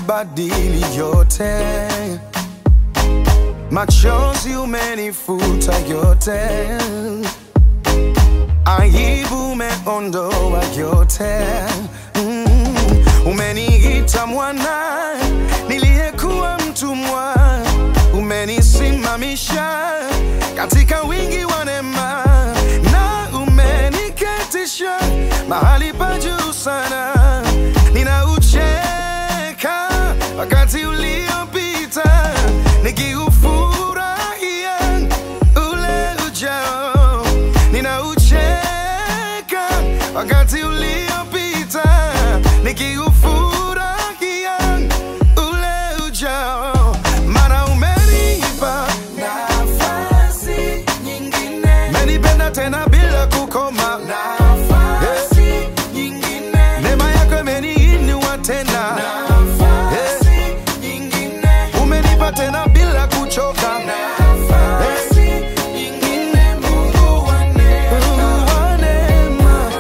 umebadili yote, machozi umenifuta yote, aibu umeondoa yote, mm. Umeniita mwana niliyekuwa mtumwa, umenisimamisha katika wingi wa neema na umeniketisha mahali pa juu sana. Ninaucheka wakati uliopita, nikiufurahia ule ujao. Ninaucheka wakati uliopita, nikiufurahia ule ujao, maana umenipa nafasi nyingine, menipenda tena bila kukoma. nafasi nyingine, Neema yako imeniinua tena, nafasi nyingine, umenipa tena bila kuchoka. nafasi nyingine, Mungu wa neema. Mungu wa neema.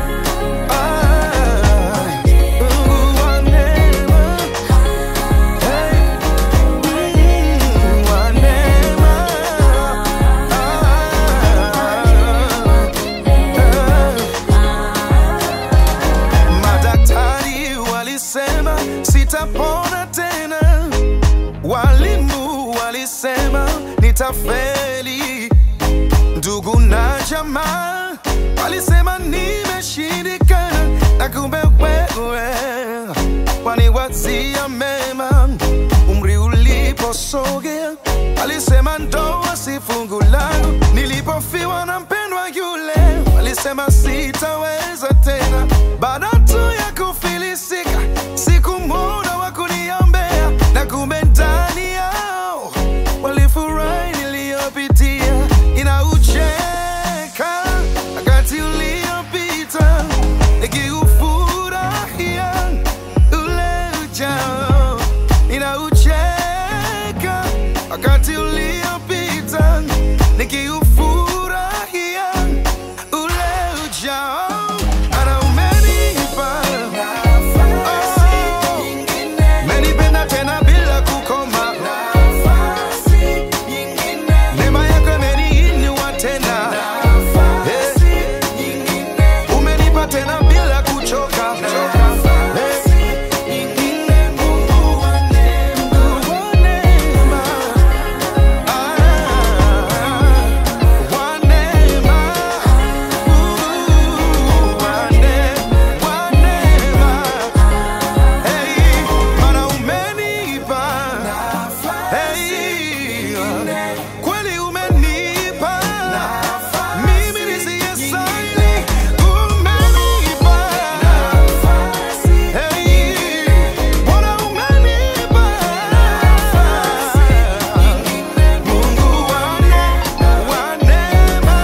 Ah, Mungu wa neema. Hey, Mungu wa neema. Ah, Madaktari walisema sitapona tena, walimu walisema nitafeli, ndugu na jamaa walisema nimeshindikana, na kumbe wewe waniwazia mema. Umri uliposogea walisema ndoa si fungu langu, nilipofiwa na mpendwa yule walisema sitaweza tena, baada tu ya kufilisika sikumwona wa kuniombea, na kumbe ndani yao walifurahi niliyopitia. Inaucheka wakati uliopita, nikiufurahia ule ujao. Ninaucheka wakati uliopita, nikiufurahia ule ujao. Ana umenipa Nafasi nyingine, menipenda tena bila kukoma, nafasi nyingine, neema yako imeniinua tena, nafasi nyingine, umenipa tena bila kuchoka. nafasi nyingine, Mungu wa neema. Wa neema, ah, wa neema, uh, wa ne- wa neema. Hey, maana umenipa, hey, kweli umenipa mimi nisiyestahili, umenipa Hey, Bwana umenipa Mungu wa ne- wa neema.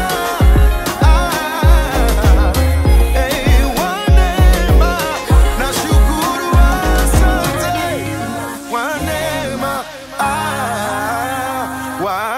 Ah, hey, wa neema. Nashukuru, asante. Wa neema. Ah, wa